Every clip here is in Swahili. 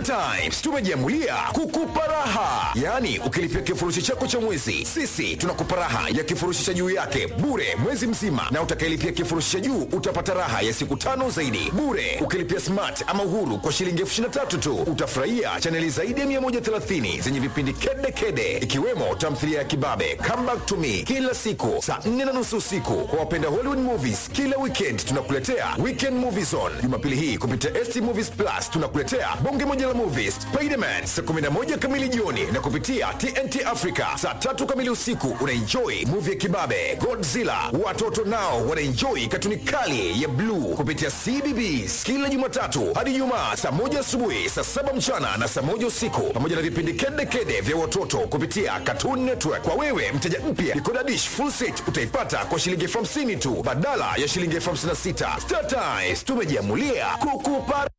Times tumejiamulia kukupa raha, yaani ukilipia kifurushi chako cha mwezi, sisi tunakupa raha ya kifurushi cha juu yake bure mwezi mzima, na utakayelipia kifurushi cha juu utapata raha ya siku tano zaidi bure. Ukilipia smart ama uhuru kwa shilingi elfu ishirini na tatu tu utafurahia chaneli zaidi ya 130 zenye vipindi kede kede, ikiwemo tamthilia ya Kibabe, Come Back to Me kila siku saa 4 na nusu usiku. Kwa wapenda Hollywood movies, kila weekend tunakuletea Weekend Movie Zone. Jumapili hii kupitia ST Movies Plus tunakuletea bonge moja la movies Spiderman saa 11 kamili jioni, na kupitia TNT Africa saa tatu kamili usiku unaenjoy movie ya Kibabe, Godzilla. Watoto nao wanaenjoy katuni kali ya Blue kupitia CBBS kila Jumatatu hadi Ijumaa saa moja asubuhi, saa saba mchana na saa moja usiku, pamoja na vipindi kede kede vya watoto kupitia Cartoon Network. Kwa wewe mteja mpya, Decoder Dish full set utaipata kwa shilingi elfu hamsini tu badala ya shilingi elfu hamsini na sita. Star Times tumejiamulia kukupa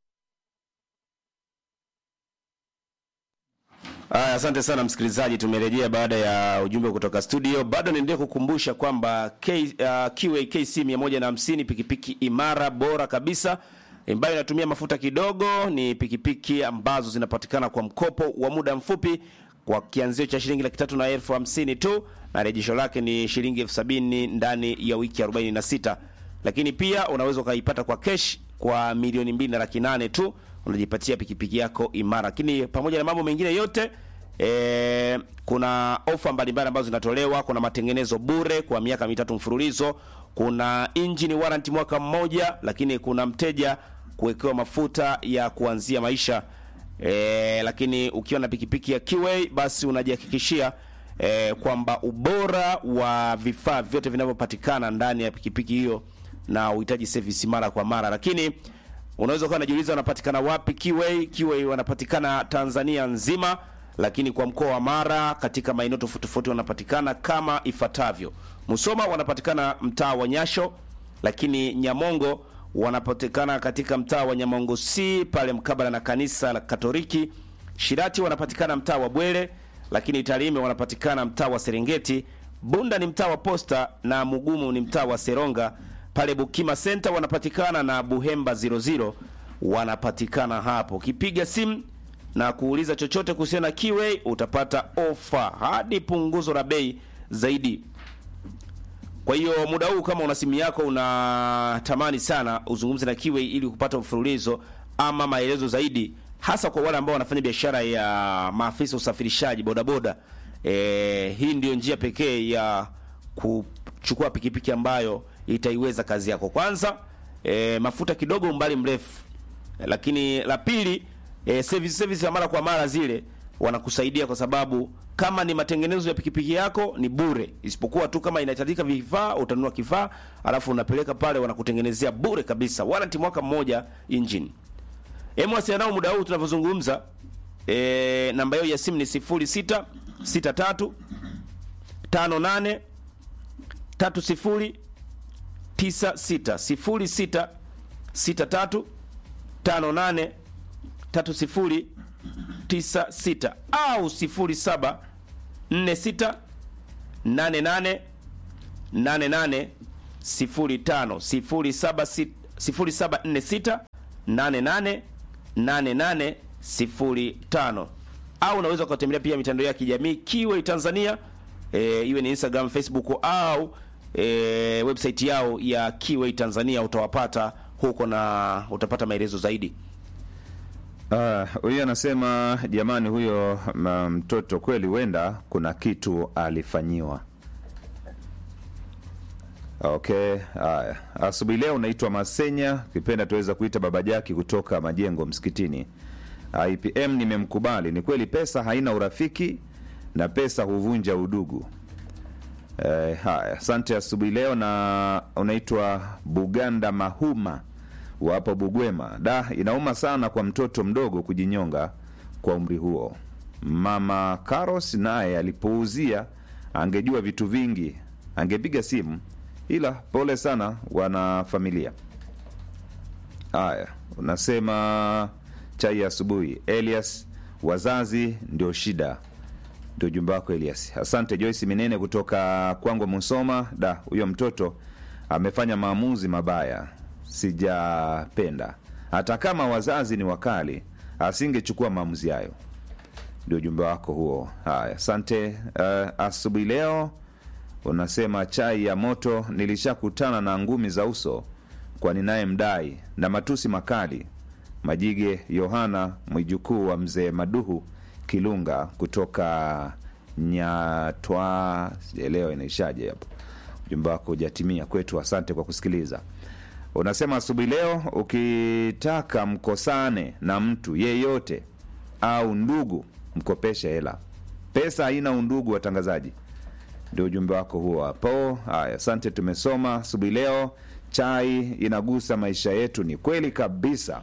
Aya, asante sana msikilizaji, tumerejea baada ya ujumbe kutoka studio. Bado niendelee kukumbusha kwamba K, uh, QA KC 150 pikipiki imara bora kabisa ambayo inatumia mafuta kidogo. Ni pikipiki ambazo zinapatikana kwa mkopo wa muda mfupi kwa kianzio cha shilingi laki tatu na elfu hamsini tu na rejesho lake ni shilingi elfu sabini ndani ya wiki 46, lakini pia unaweza ukaipata kwa kesh kwa milioni mbili na laki nane tu unajipatia pikipiki yako imara. Lakini pamoja na mambo mengine yote e, kuna ofa mbalimbali ambazo zinatolewa. Kuna matengenezo bure kwa miaka mitatu mfululizo, kuna engine warranty mwaka mmoja, lakini kuna mteja kuwekewa mafuta ya kuanzia maisha e, lakini ukiwa na pikipiki ya Kiway basi unajihakikishia e, kwamba ubora wa vifaa vyote vinavyopatikana ndani ya pikipiki hiyo na uhitaji service mara kwa mara, lakini unaweza ukawa unajiuliza wanapatikana wapi Kiway? Kiway wanapatikana Tanzania nzima, lakini kwa mkoa wa Mara katika maeneo tofauti tofauti wanapatikana kama ifuatavyo: Musoma wanapatikana mtaa wa Nyasho, lakini Nyamongo wanapatikana katika mtaa wa Nyamongo C pale mkabala na kanisa la Katoliki. Shirati wanapatikana mtaa wa Bwere, lakini Tarime wanapatikana mtaa wa Serengeti. Bunda ni mtaa wa Posta na Mugumu ni mtaa wa Seronga pale Bukima Center wanapatikana na Buhemba 00 wanapatikana hapo. Ukipiga simu na kuuliza chochote kuhusiana na Kiway utapata ofa hadi punguzo la bei zaidi. Kwa hiyo muda huu kama una simu yako unatamani sana uzungumze na Kiway ili kupata mfululizo ama maelezo zaidi, hasa kwa wale ambao wanafanya biashara ya maafisa usafirishaji bodaboda. E, hii ndio njia pekee ya kuchukua pikipiki ambayo itaiweza kazi yako. Kwanza e, mafuta kidogo umbali mrefu e, lakini la pili e, service service ya mara kwa mara zile wanakusaidia kwa sababu kama ni matengenezo ya pikipiki yako ni bure, isipokuwa tu kama inahitajika vifaa utanunua kifaa alafu unapeleka pale, wanakutengenezea bure kabisa, warranty mwaka mmoja engine. Hebu wasiliana nao muda huu tunavyozungumza. E, namba yao ya simu ni 06 63 58 30 96 06 63 58 30 96 au 07 46 88 88 05 07 0746 88 88 05 au unaweza ukatembelea pia mitandao ya kijamii Kiway Tanzania, e, iwe ni Instagram, Facebook au e, website yao ya Kiway Tanzania, utawapata huko na utapata maelezo zaidi. Ah, huyo anasema jamani, huyo ma- mtoto kweli, huenda kuna kitu alifanyiwa. Okay, haya. Asubuhi leo unaitwa Masenya, kipenda tuweza kuita Baba Jaki kutoka Majengo Msikitini. IPM nimemkubali, ni kweli pesa haina urafiki na pesa huvunja udugu. Eh, haya, asante asubuhi leo. Na unaitwa Buganda Mahuma wa hapo Bugwema. Da, inauma sana kwa mtoto mdogo kujinyonga kwa umri huo. Mama Karos naye alipouzia, angejua vitu vingi, angepiga simu, ila pole sana wana familia. Haya, unasema chai ya asubuhi. Elias, wazazi ndio shida ndio ujumbe wako Elias. Asante Joyce Minene kutoka Kwangwa Musoma. Da, huyo mtoto amefanya maamuzi mabaya, sijapenda. Hata kama wazazi ni wakali, asingechukua maamuzi hayo. Ndio ujumbe wako huo. Haya, asante. Uh, asubuhi leo unasema chai ya moto, nilishakutana na ngumi za uso kwa ninaye mdai na matusi makali. Majige Yohana, mwijukuu wa mzee Maduhu Kilunga kutoka Nyatwa, sijaelewa inaishaje hapo. Ujumbe wako hujatimia kwetu. Asante kwa kusikiliza. Unasema asubuhi leo, ukitaka mkosane na mtu yeyote au ndugu, mkopeshe hela. Pesa haina undugu, watangazaji. Ndio ujumbe wako huo hapo. Haya, asante, tumesoma asubuhi leo. Chai inagusa maisha yetu, ni kweli kabisa.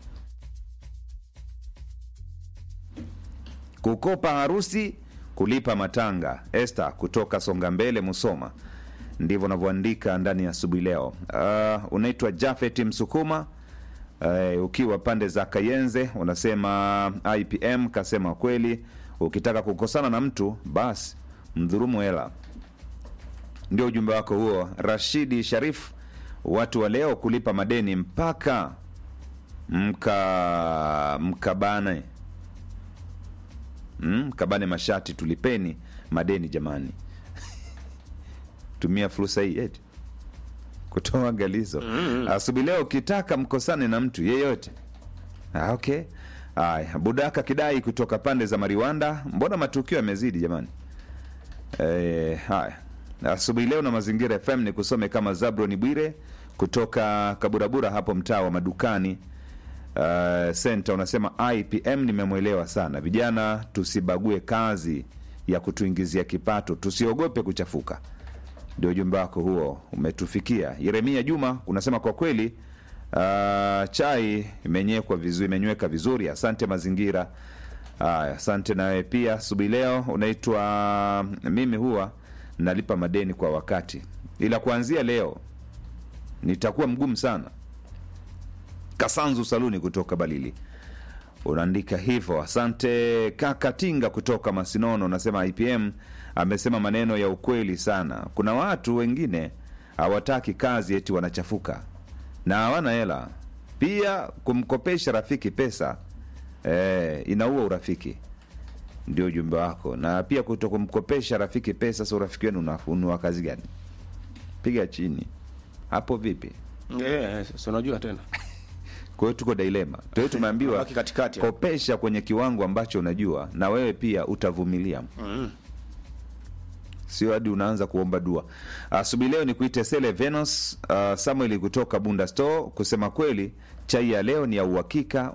Kukopa harusi, kulipa matanga. Esther kutoka Songa Mbele, Musoma, ndivyo unavyoandika ndani ya asubuhi leo. Uh, unaitwa Jafet Msukuma uh, ukiwa pande za Kayenze, unasema IPM kasema kweli, ukitaka kukosana na mtu basi mdhurumu hela. Ndio ujumbe wako huo. Rashidi Sharif, watu wa leo kulipa madeni mpaka mka mkabane mm, kabane mashati, tulipeni madeni jamani. Tumia fursa hii eti kutoa angalizo asubuhi leo, ukitaka mkosane na mtu yeyote. Ah, okay. Haya, Budaka Kidai kutoka pande za Mariwanda, mbona matukio yamezidi jamani? Eh, haya asubuhi leo na Mazingira FM ni kusome kama Zabroni Bwire kutoka Kaburabura hapo mtaa wa madukani uh, senta unasema IPM nimemwelewa sana. Vijana tusibague kazi ya kutuingizia kipato, tusiogope kuchafuka. Ndio ujumbe wako huo umetufikia. Yeremia Juma unasema kwa kweli uh, chai imenyekwa vizuri, imenyweka vizuri. Asante mazingira. Haya, asante nawe pia. Asubuhi leo unaitwa mimi huwa nalipa madeni kwa wakati, ila kuanzia leo nitakuwa mgumu sana. Kasanzu Saluni kutoka Balili unaandika hivyo. Asante kaka Tinga kutoka Masinono unasema IPM amesema maneno ya ukweli sana. Kuna watu wengine hawataki kazi, eti wanachafuka na hawana hela. Pia kumkopesha rafiki pesa eh, inaua urafiki. Ndio ujumbe wako, na pia kuto kumkopesha rafiki pesa. Sasa urafiki wenu una- ni wa kazi gani? Piga chini hapo, vipi? Yeah, si unajua tena Kwa hiyo tuko dilema. Kwa hiyo tumeambiwa Unabaki katikati hapo. kopesha kwenye kiwango ambacho unajua na wewe pia utavumilia. Sio hadi unaanza kuomba dua. Asubuhi leo ni kuite Sele Venus uh, Samuel kutoka Bunda Store. Kusema kweli, chai ya leo ni ya uhakika.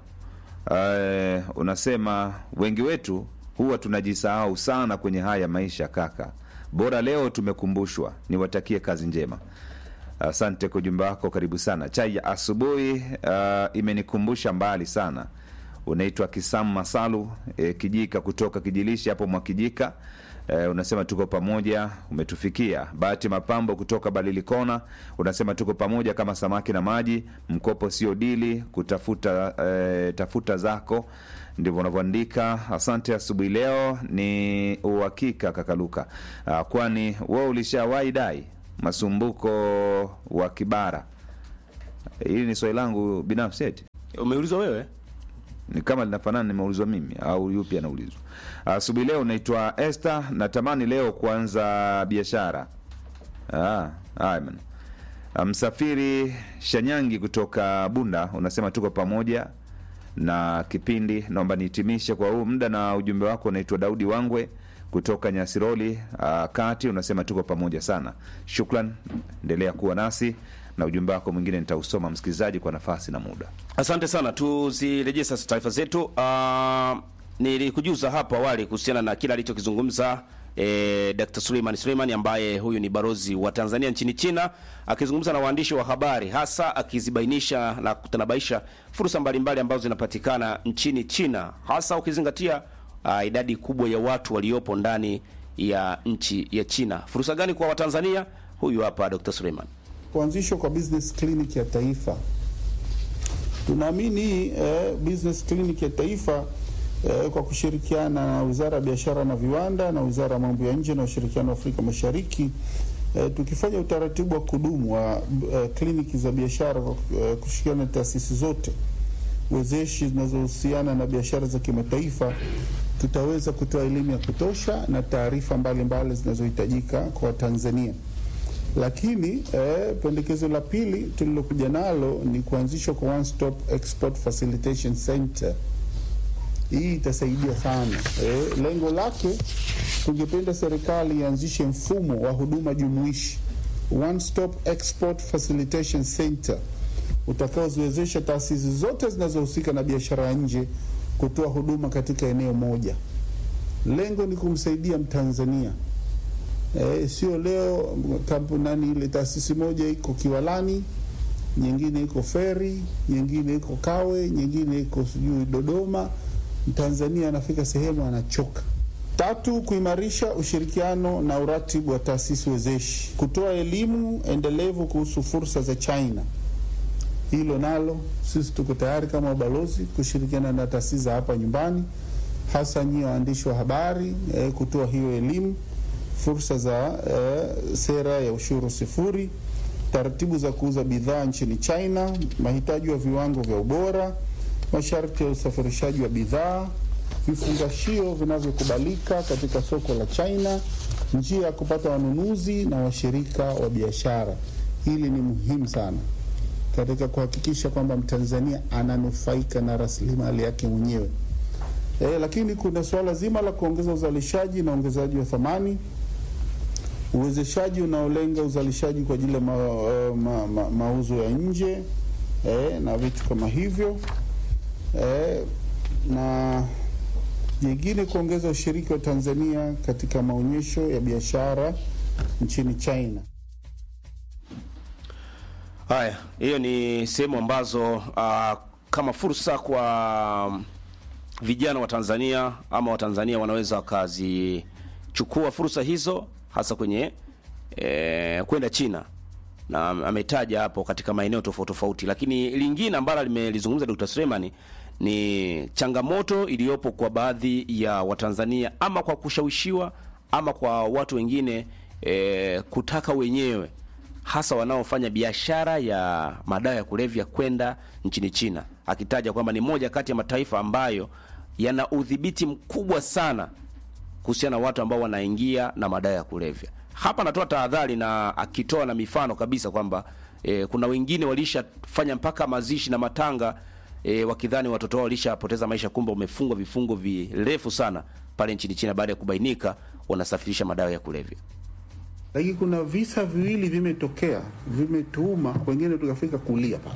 Uh, unasema wengi wetu huwa tunajisahau sana kwenye haya maisha kaka. Bora leo tumekumbushwa. Niwatakie kazi njema. Asante kwa ujumbe wako, karibu sana. Chai ya asubuhi uh, imenikumbusha mbali sana. Unaitwa Kisam Masalu e, Kijika kutoka Kijilishi hapo Mwakijika. E, unasema tuko pamoja, umetufikia. Bahati Mapambo kutoka Balilikona unasema tuko pamoja kama samaki na maji, mkopo sio dili, kutafuta e, tafuta zako ndivyo unavyoandika. Asante. Asubuhi leo ni uhakika kakaluka, Ah, kwani wewe ulishawahi dai masumbuko wa Kibara? Hili ni swali langu binafsi, eti umeulizwa wewe ni kama linafanana nimeulizwa mimi au yupi anaulizwa? Asubuhi leo naitwa Esther, natamani leo kuanza biashara. Ah, haya bana. Ah, Msafiri Shanyangi kutoka Bunda unasema tuko pamoja na kipindi. Naomba nihitimishe kwa huu muda na ujumbe wako. Unaitwa Daudi Wangwe kutoka Nyasiroli ah, kati, unasema tuko pamoja sana. Shukran, endelea kuwa nasi na ujumbe wako mwingine nitausoma msikilizaji kwa nafasi na muda. Asante sana, tuzirejee sasa taarifa zetu. Uh, nilikujuza hapo awali kuhusiana na kile alichokizungumza eh, Dr. Suleiman Suleiman ambaye huyu ni barozi wa Tanzania nchini China akizungumza na waandishi wa habari hasa akizibainisha na kutanabaisha fursa mbalimbali ambazo zinapatikana nchini China hasa ukizingatia uh, idadi kubwa ya watu waliopo ndani ya nchi ya China. Fursa gani kwa Watanzania? Huyu hapa Dr. Suleiman. Kuanzishwa kwa business clinic ya taifa, tunaamini eh, business clinic ya taifa eh, kwa kushirikiana na Wizara ya Biashara na Viwanda na Wizara ya Mambo ya Nje na Ushirikiano wa Afrika Mashariki eh, tukifanya utaratibu wa kudumu wa eh, kliniki za biashara kwa eh, kushirikiana na taasisi zote wezeshi zinazohusiana na biashara za kimataifa, tutaweza kutoa elimu ya kutosha na taarifa mbalimbali zinazohitajika kwa Watanzania. Lakini eh, pendekezo la pili tulilokuja nalo ni kuanzishwa kwa One Stop Export Facilitation Center. Hii itasaidia sana. Eh, lengo lake tungependa serikali ianzishe mfumo wa huduma jumuishi One Stop Export Facilitation Center utakaoziwezesha taasisi zote zinazohusika na biashara ya nje kutoa huduma katika eneo moja. Lengo ni kumsaidia Mtanzania. E, sio leo kampuni ile taasisi moja iko Kiwalani, nyingine iko Feri, nyingine iko Kawe, nyingine iko sijui Dodoma. Mtanzania anafika sehemu anachoka. Tatu, kuimarisha ushirikiano na uratibu wa taasisi wezeshi, kutoa elimu endelevu kuhusu fursa za China. Hilo nalo sisi tuko tayari kama wabalozi kushirikiana na taasisi za hapa nyumbani, hasa nyie waandishi wa habari eh, kutoa hiyo elimu, fursa za eh, sera ya ushuru sifuri, taratibu za kuuza bidhaa nchini China, mahitaji wa viwango vya ubora, masharti ya usafirishaji wa bidhaa, vifungashio vinavyokubalika katika soko la China, njia ya kupata wanunuzi na washirika wa biashara. Hili ni muhimu sana katika kuhakikisha kwamba Mtanzania ananufaika na rasilimali yake mwenyewe. E, lakini kuna suala zima la kuongeza uzalishaji na ongezaji wa thamani, uwezeshaji unaolenga uzalishaji kwa ajili ya ma, ma, ma, mauzo ya nje e, na vitu kama hivyo e, na jingine kuongeza ushiriki wa Tanzania katika maonyesho ya biashara nchini China. Haya, hiyo ni sehemu ambazo uh, kama fursa kwa vijana wa Tanzania ama Watanzania wanaweza wakazichukua fursa hizo hasa kwenye eh, kwenda China na ametaja hapo katika maeneo tofauti tofauti, lakini lingine ambalo limelizungumza Dr. Suleiman ni changamoto iliyopo kwa baadhi ya Watanzania ama kwa kushawishiwa ama kwa watu wengine eh, kutaka wenyewe hasa wanaofanya biashara ya madawa ya kulevya kwenda nchini China, akitaja kwamba ni moja kati ya mataifa ambayo yana udhibiti mkubwa sana kuhusiana na watu ambao wanaingia na madawa ya kulevya. Hapa anatoa tahadhari na akitoa na mifano kabisa kwamba e, kuna wengine walishafanya mpaka mazishi na matanga e, wakidhani watoto wao walishapoteza maisha, kumbe wamefungwa vifungo virefu sana pale nchini China baada ya kubainika wanasafirisha madawa ya kulevya. Lakini kuna visa viwili vimetokea, vimetuuma wengine tukafika kulia pale.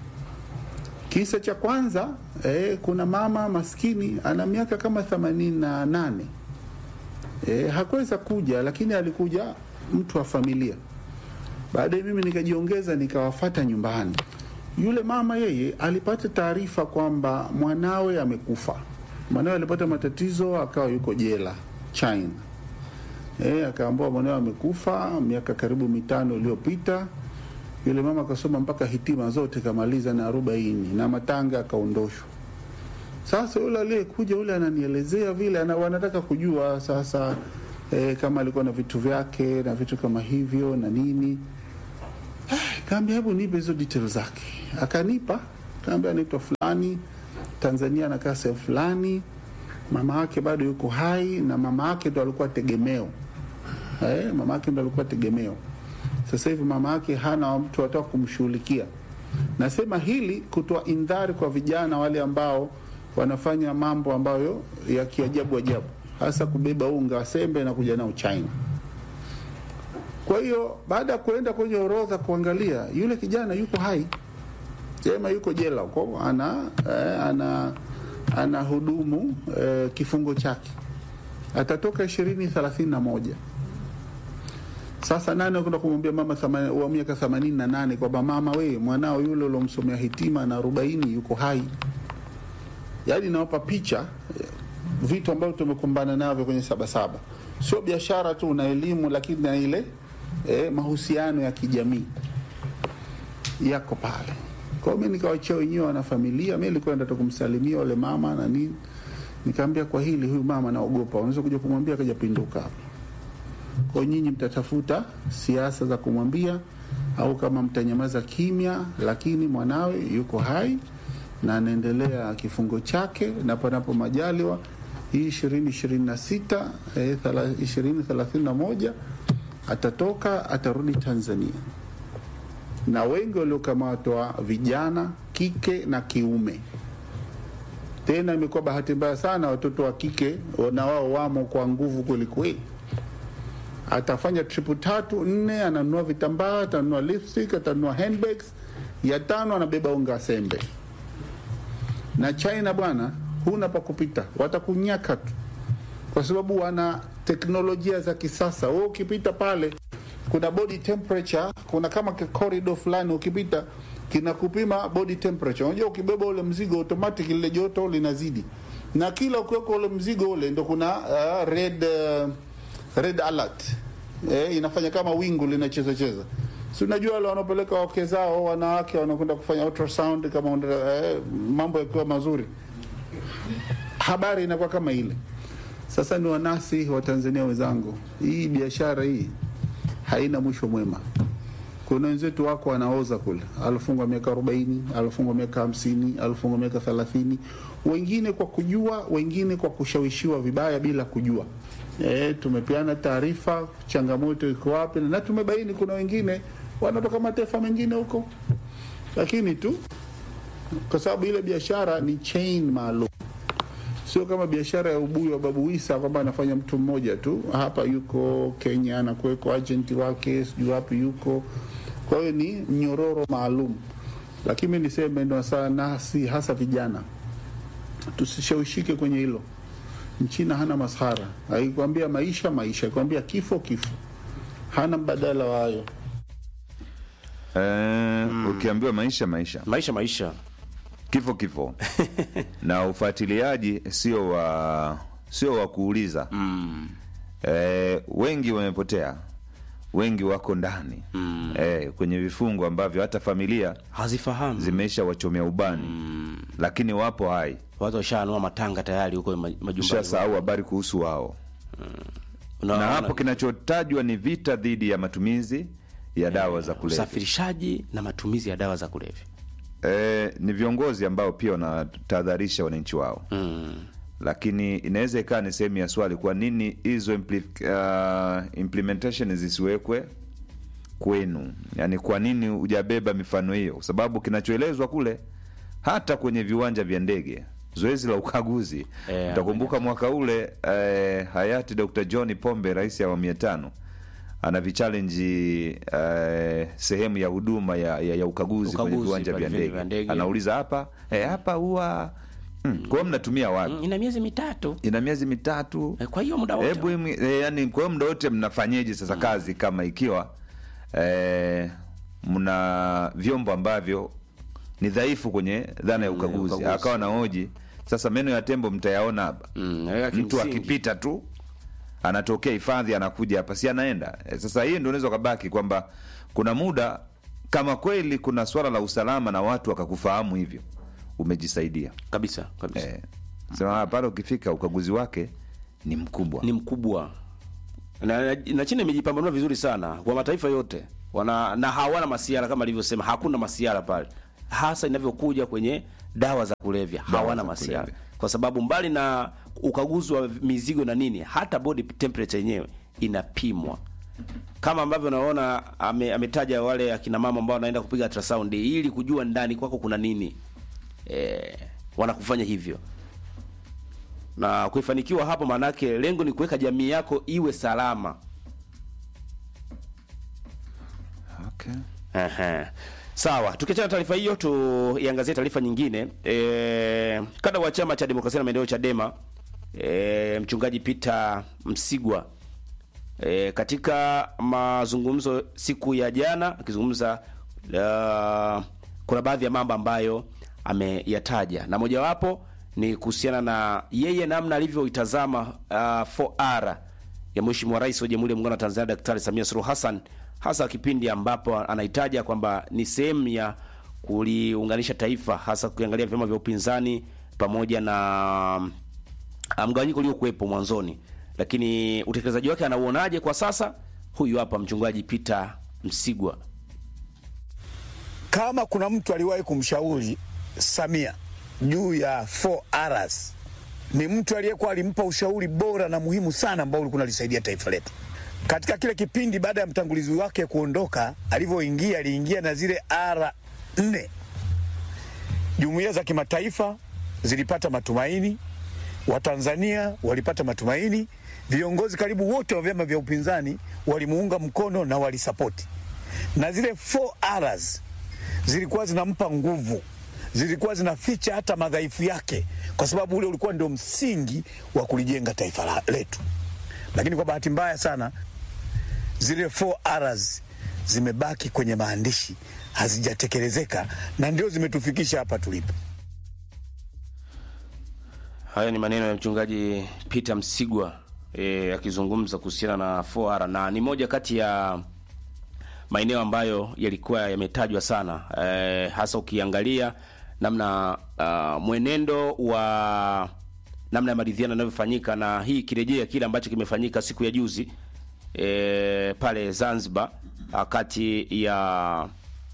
Kisa cha kwanza eh, kuna mama maskini ana miaka kama themanini na nane eh, hakuweza kuja, lakini alikuja mtu wa familia. Baadaye mimi nikajiongeza nikawafata nyumbani. Yule mama yeye alipata taarifa kwamba mwanawe amekufa. Mwanawe alipata matatizo, akawa yuko jela China. E, akaambiwa mwanawe amekufa miaka karibu mitano iliyopita. Yule mama akasoma mpaka hitima zote kamaliza na arobaini na matanga akaondoshwa. Sasa yule aliyekuja yule ananielezea vile ana, wanataka kujua sasa e, kama alikuwa na vitu vyake na vitu kama hivyo na nini. Ah, kaambia hebu nipe hizo details zake. Akanipa, kaambia anaitwa fulani, Tanzania anakaa sehemu fulani, mama yake bado yuko hai na mama yake ndo alikuwa tegemeo eh, mama yake ndo alikuwa tegemeo. Sasa hivi mama yake hana mtu ataka kumshughulikia. Nasema hili kutoa indhari kwa vijana wale ambao wanafanya mambo ambayo ya kiajabu ajabu, hasa kubeba unga wa sembe na kuja nao China. Kwa hiyo baada ya kuenda kwenye orodha kuangalia, yule kijana yuko hai, sema yuko jela huko, ana eh, ana ana hudumu eh, kifungo chake, atatoka ishirini thelathini na moja. Sasa nani kwenda kumwambia mama thamani- wa miaka themanini na nane kwamba mama, we mwanao yule uliomsomea hitima na arobaini yuko hai? Yaani nawapa picha eh, vitu ambavyo tumekumbana navyo kwenye Sabasaba. Sio biashara tu na elimu, lakini na ile eh, mahusiano ya kijamii yako pale. Kwa hiyo mimi nikawachia wenyewe wana familia. Mimi nilikuwa nataka kumsalimia wale mama na nini, nikamwambia kwa hili, huyu mama naogopa, unaweza kuja kumwambia akaja pinduka hapa. Kwa hiyo nyinyi mtatafuta siasa za kumwambia, au kama mtanyamaza kimya, lakini mwanawe yuko hai na anaendelea kifungo chake, na panapo majaliwa hii ishirini ishirini na sita ishirini thelathini na moja atatoka atarudi Tanzania, na wengi waliokamatwa vijana kike na kiume. Tena imekuwa bahati mbaya sana, watoto wa kike na wao wamo kwa nguvu kwelikweli. Atafanya tripu tatu nne, ananunua vitambaa, atanunua lipstick, atanunua handbags, ya tano anabeba unga sembe. Na China bwana, huna pa kupita, watakunyaka tu, kwa sababu wana teknolojia za kisasa. Wewe ukipita pale, kuna body temperature, kuna kama corridor fulani ukipita kinakupima body temperature. Unajua, ukibeba ule mzigo automatic lile joto linazidi, na kila ukiweka ule mzigo ule ndo kuna uh, red uh, red alert eh, inafanya kama wingu linacheza cheza. Si unajua wale wanaopeleka wake zao wanawake wanakwenda kufanya ultrasound kama eh, mambo yakiwa mazuri, habari inakuwa kama ile. Sasa ni wanasi wa Tanzania wenzangu, hii biashara hii haina mwisho mwema. Kuna wenzetu wako wanaoza kule, alifungwa miaka arobaini, alifungwa miaka hamsini, alifungwa miaka thelathini, wengine kwa kujua, wengine kwa kushawishiwa vibaya bila kujua. E, tumepeana taarifa changamoto iko wapi, na tumebaini kuna wengine wanatoka mataifa mengine huko, lakini tu kwa sababu ile biashara ni chain maalum, sio kama biashara ya ubuyu wa Babu Isa kwamba anafanya mtu mmoja tu. Hapa yuko Kenya, anakuweko agenti wake, sijui wapi yuko. Kwa hiyo ni mnyororo maalum, lakini mi niseme ndo sana, si hasa vijana tusishawishike kwenye hilo. Mchina hana masahara, akikwambia maisha maisha, akikwambia kifo kifo, hana mbadala wa hayo. Eh, ukiambiwa maisha maisha maisha maisha kifo kifo na ufuatiliaji sio wa sio wa kuuliza mm. eh, wengi wamepotea wengi wako ndani mm. eh, kwenye vifungo ambavyo hata familia hazifahamu zimeisha wachomea ubani mm. lakini wapo hai watu washaanua matanga tayari huko ma- majumbani shasahau habari kuhusu wao Unaona- na hapo kinachotajwa ni vita dhidi ya matumizi ya dawa za kulevya usafirishaji na matumizi ya dawa za kulevya e, ni viongozi ambao pia wanatahadharisha wananchi wao mm. lakini inaweza ikawa ni sehemu ya swali kwa nini hizo impli, uh, implementation zisiwekwe kwenu yaani kwa nini hujabeba mifano hiyo kwa sababu kinachoelezwa kule hata kwenye viwanja vya ndege zoezi la ukaguzi Eh, utakumbuka mwaka ule eh, hayati dr john pombe rais ya awamu ya tano ana vichalenji eh, sehemu ya huduma ya, ya, ya ukaguzi, kwenye Ukaguzi viwanja pale vya vya ndege ndege. anauliza hapa eh, hapa huwa hmm. kwa hiyo mnatumia wapi Mm, ina miezi mitatu ina miezi mitatu Eh, kwa hiyo muda wote hebu imi- eh, yani kwa hiyo muda wote mnafanyeje sasa kazi kama ikiwa eh, mna vyombo ambavyo ni dhaifu kwenye dhana ya ukaguzi ukaguzi. akawa na hoji sasa meno ya tembo mtayaona hapa Mm, eh, mtu kimsingi. akipita tu anatokea hifadhi anakuja hapa si anaenda Eh, sasa hii ndio unaweza ukabaki kwamba kuna muda kama kweli kuna swala la usalama na watu wakakufahamu hivyo umejisaidia kabisa kabisa eh, sema ah, pale ukifika ukaguzi wake ni mkubwa ni mkubwa na, na, na China imejipambanua vizuri sana kwa mataifa yote wana na hawana masiara kama alivyosema, hakuna masiara pale, hasa inavyokuja kwenye dawa za kulevya hawana za masiara kulevya. kwa sababu mbali na ukaguzi wa mizigo na nini, hata body temperature yenyewe inapimwa kama ambavyo unaona ame, ametaja wale akina mama ambao wanaenda kupiga ultrasound ili kujua ndani kwako kuna nini eh, wanakufanya hivyo na kuifanikiwa hapo, maanake lengo ni kuweka jamii yako iwe salama. okay. Ehe. Sawa, tukiachana na taarifa hiyo, tuiangazie taarifa nyingine. E, kada wa chama cha demokrasia na maendeleo Chadema, e, mchungaji Peter Msigwa e, katika mazungumzo siku ya jana akizungumza, uh, kuna baadhi ya mambo ambayo ameyataja na mojawapo ni kuhusiana na yeye namna alivyoitazama uh, 4R ya Mheshimiwa Rais wa Jamhuri ya Muungano wa Tanzania Daktari Samia Suluhu Hassan, hasa kipindi ambapo anahitaja kwamba ni sehemu ya kuliunganisha taifa, hasa kuangalia vyama vya upinzani pamoja na uh, mgawanyiko uliokuwepo mwanzoni, lakini utekelezaji wake anauonaje kwa sasa? Huyu hapa mchungaji Peter Msigwa. kama kuna mtu aliwahi kumshauri Samia juu ya 4Rs ni mtu aliyekuwa alimpa ushauri bora na muhimu sana ambao ulikuwa unalisaidia taifa letu katika kile kipindi. Baada ya mtangulizi wake kuondoka, alivyoingia aliingia na zile R nne. Jumuiya za kimataifa zilipata matumaini, Watanzania walipata matumaini, viongozi karibu wote wa vyama vya upinzani walimuunga mkono na walisapoti, na zile 4Rs zilikuwa zinampa nguvu, zilikuwa zinaficha hata madhaifu yake, kwa sababu ule ulikuwa ndio msingi wa kulijenga taifa la- letu. Lakini kwa bahati mbaya sana zile 4Rs zimebaki kwenye maandishi, hazijatekelezeka na ndio zimetufikisha hapa tulipo. Haya ni maneno ya mchungaji Peter Msigwa eh, akizungumza kuhusiana na 4R na ni moja kati ya maeneo ambayo yalikuwa yametajwa sana eh, hasa ukiangalia namna uh, mwenendo wa namna ya maridhiano yanavyofanyika, na hii ikirejea kile ambacho kimefanyika siku ya juzi eh, pale Zanzibar ah, kati ya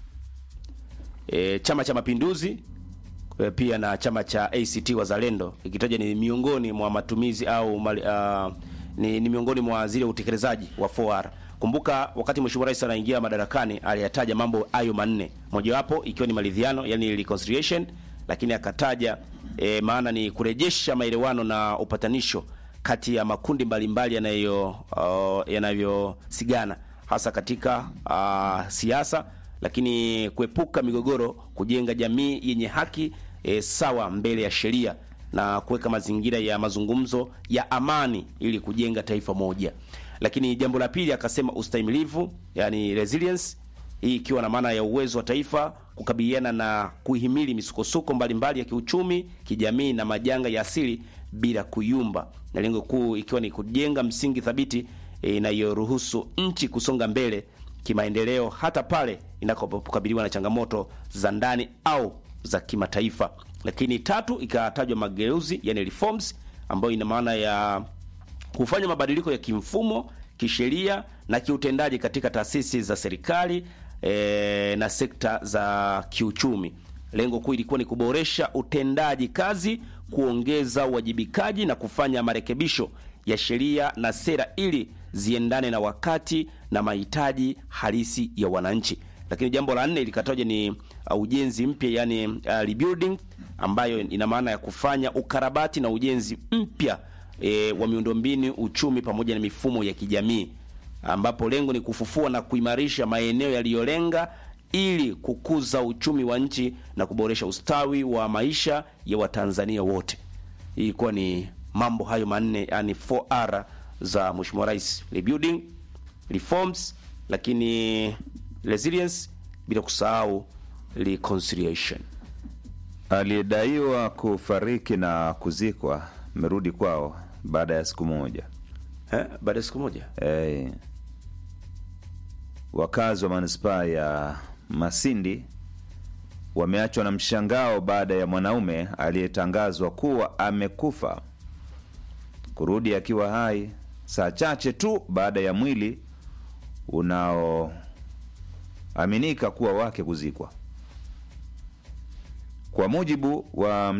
e, Chama cha Mapinduzi e, pia na chama cha ACT Wazalendo ikitaja ni miongoni mwa matumizi au mali, uh, ni, ni miongoni mwa zile utekelezaji wa 4R. Kumbuka wakati Mheshimiwa Rais anaingia madarakani aliyataja mambo hayo manne, mojawapo ikiwa ni maridhiano, yani reconciliation, lakini akataja e, maana ni kurejesha maelewano na upatanisho kati ya makundi mbalimbali yanayo uh, yanavyosigana hasa katika uh, siasa lakini kuepuka migogoro, kujenga jamii yenye haki e, sawa mbele ya sheria na kuweka mazingira ya mazungumzo ya amani ili kujenga taifa moja. Lakini jambo la pili akasema ustahimilivu, yani resilience, hii ikiwa na maana ya uwezo wa taifa kukabiliana na kuhimili misukosuko mbalimbali ya kiuchumi, kijamii na majanga ya asili bila kuyumba, na lengo kuu ikiwa ni kujenga msingi thabiti e, inayoruhusu nchi kusonga mbele kimaendeleo hata pale inapokabiliwa na changamoto za ndani au za kimataifa. Lakini tatu ikatajwa mageuzi, yani reforms, ambayo ina maana ya kufanya mabadiliko ya kimfumo, kisheria na kiutendaji katika taasisi za serikali e, na sekta za kiuchumi. Lengo kuu ilikuwa ni kuboresha utendaji kazi, kuongeza uwajibikaji na kufanya marekebisho ya sheria na sera ili ziendane na wakati na mahitaji halisi ya wananchi. Lakini jambo la nne likataja ni uh, ujenzi mpya yani uh, rebuilding, ambayo ina maana ya kufanya ukarabati na ujenzi mpya e, wa miundombinu, uchumi pamoja na mifumo ya kijamii, ambapo lengo ni kufufua na kuimarisha maeneo yaliyolenga ili kukuza uchumi wa nchi na kuboresha ustawi wa maisha ya Watanzania wote. Hii ilikuwa ni mambo hayo manne, yani 4R za Mheshimiwa Rais: rebuilding, reforms, lakini resilience, bila kusahau reconciliation. Aliyedaiwa kufariki na kuzikwa merudi kwao baada ya siku moja. Eh, baada ya siku moja Eh, wakazi wa manispaa ya Masindi wameachwa na mshangao baada ya mwanaume aliyetangazwa kuwa amekufa kurudi akiwa hai saa chache tu baada ya mwili unaoaminika kuwa wake kuzikwa. Kwa mujibu wa